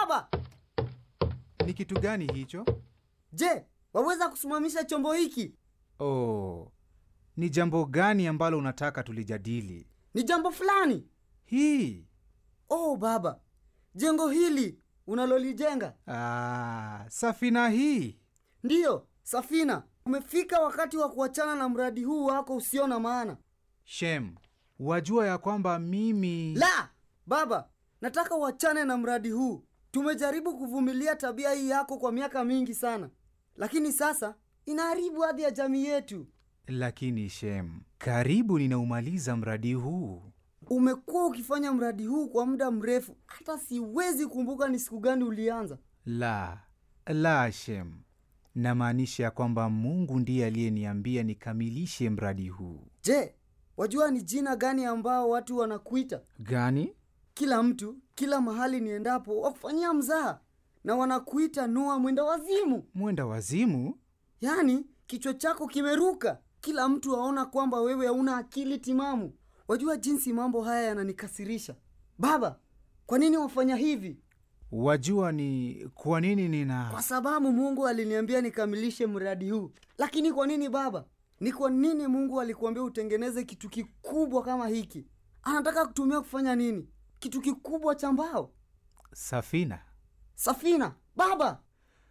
Baba, Ni kitu gani hicho? je, waweza kusimamisha chombo hiki? Oh, ni jambo gani ambalo unataka tulijadili? Ni jambo fulani. Hii. Oh baba, jengo hili unalolijenga Ah, safina hii. ndiyo safina. Umefika wakati wa kuachana na mradi huu wako usio na maana. Shem, wajua ya kwamba mimi... La baba, nataka uachane na mradi huu. Tumejaribu kuvumilia tabia hii yako kwa miaka mingi sana, lakini sasa inaharibu hadhi ya jamii yetu. Lakini Shem, karibu ninaumaliza mradi huu. Umekuwa ukifanya mradi huu kwa muda mrefu, hata siwezi kumbuka ni siku gani ulianza. La, la Shem, namaanisha ya kwamba Mungu ndiye aliyeniambia nikamilishe mradi huu. Je, wajua ni jina gani ambao watu wanakuita? Gani? Kila mtu, kila mahali niendapo, wakufanyia mzaha na wanakuita Noa mwenda wazimu. Mwenda wazimu? Yaani kichwa chako kimeruka, kila mtu aona kwamba wewe hauna akili timamu. Wajua jinsi mambo haya yananikasirisha. Baba, kwa nini wafanya hivi? Wajua ni kwa nini nina... Kwa sababu Mungu aliniambia nikamilishe mradi huu. Lakini kwa nini baba? Ni kwa nini Mungu alikuambia utengeneze kitu kikubwa kama hiki? Anataka kutumia kufanya nini? Kitu kikubwa cha mbao? Safina. Safina? Baba,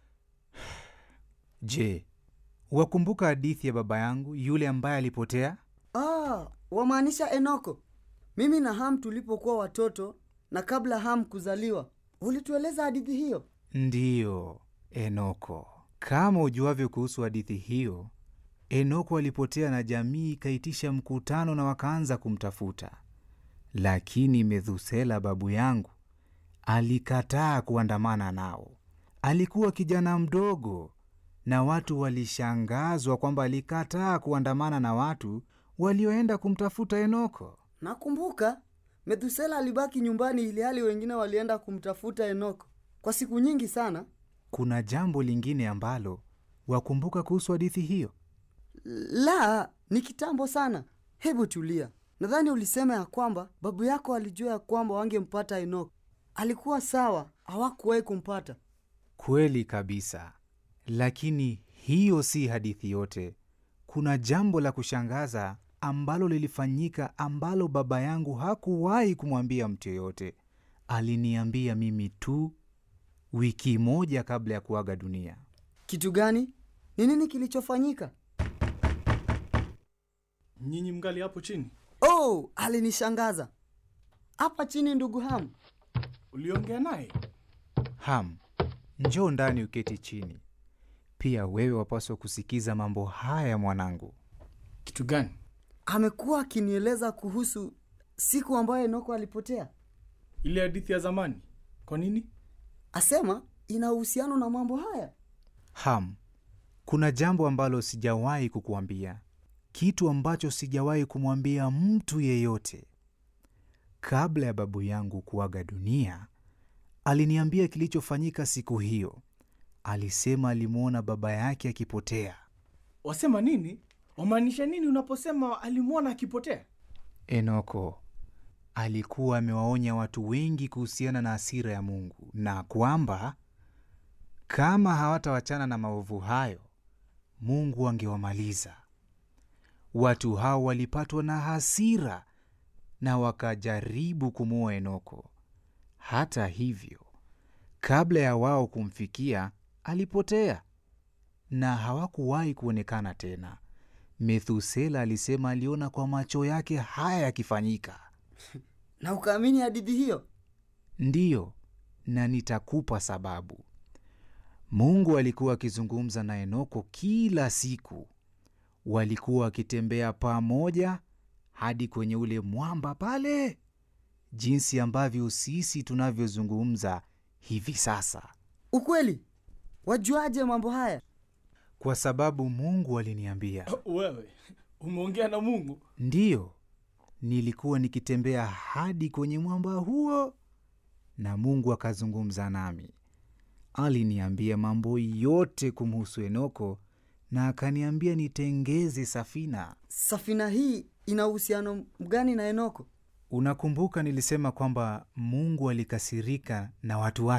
Je, wakumbuka hadithi ya baba yangu yule ambaye alipotea? ah, wamaanisha Enoko. Mimi na Ham tulipokuwa watoto na kabla Ham kuzaliwa, ulitueleza hadithi hiyo. Ndiyo, Enoko. Kama ujuavyo kuhusu hadithi hiyo, Enoko alipotea na jamii ikaitisha mkutano na wakaanza kumtafuta, lakini Methusela babu yangu alikataa kuandamana nao. Alikuwa kijana mdogo, na watu walishangazwa kwamba alikataa kuandamana na watu walioenda kumtafuta Enoko. Nakumbuka Methusela alibaki nyumbani ili hali wengine walienda kumtafuta Enoko kwa siku nyingi sana. Kuna jambo lingine ambalo wakumbuka kuhusu hadithi hiyo? La, ni kitambo sana. Hebu tulia. Nadhani ulisema ya kwamba babu yako alijua ya kwamba wangempata Enoko. Alikuwa sawa, hawakuwahi kumpata. Kweli kabisa, lakini hiyo si hadithi yote. Kuna jambo la kushangaza ambalo lilifanyika ambalo baba yangu hakuwahi kumwambia mtu yoyote. Aliniambia mimi tu wiki moja kabla ya kuaga dunia. Kitu gani? Ni nini kilichofanyika? Nyinyi mngali hapo chini? Oh, alinishangaza. Hapa chini, ndugu Hamu. Uliongea naye? Ham, njoo ndani uketi chini. Pia wewe wapaswa kusikiza mambo haya mwanangu. Kitu gani? Amekuwa akinieleza kuhusu siku ambayo Enoko alipotea. Ile hadithi ya zamani. Kwa nini? Asema ina uhusiano na mambo haya. Ham, kuna jambo ambalo sijawahi kukuambia, kitu ambacho sijawahi kumwambia mtu yeyote. Kabla ya babu yangu kuaga dunia, aliniambia kilichofanyika siku hiyo. Alisema alimwona baba yake akipotea. Wasema nini? Wamaanisha nini unaposema alimwona akipotea? Enoko alikuwa amewaonya watu wengi kuhusiana na hasira ya Mungu na kwamba kama hawatawachana na maovu hayo, Mungu angewamaliza. Watu hao walipatwa na hasira na wakajaribu kumuua Enoko. Hata hivyo, kabla ya wao kumfikia, alipotea na hawakuwahi kuonekana tena. Methusela alisema aliona kwa macho yake haya yakifanyika. Na ukaamini hadithi hiyo? Ndiyo, na nitakupa sababu. Mungu alikuwa akizungumza na Enoko kila siku. Walikuwa wakitembea pamoja hadi kwenye ule mwamba pale, jinsi ambavyo sisi tunavyozungumza hivi sasa, Ukweli? Wajuaje mambo haya? kwa sababu Mungu aliniambia. Wewe umeongea na Mungu? Ndiyo, nilikuwa nikitembea hadi kwenye mwamba huo na Mungu akazungumza nami. Aliniambia mambo yote kumhusu Enoko na akaniambia nitengeze safina. Safina hii ina uhusiano gani na Enoko? Unakumbuka nilisema kwamba Mungu alikasirika na watu wake?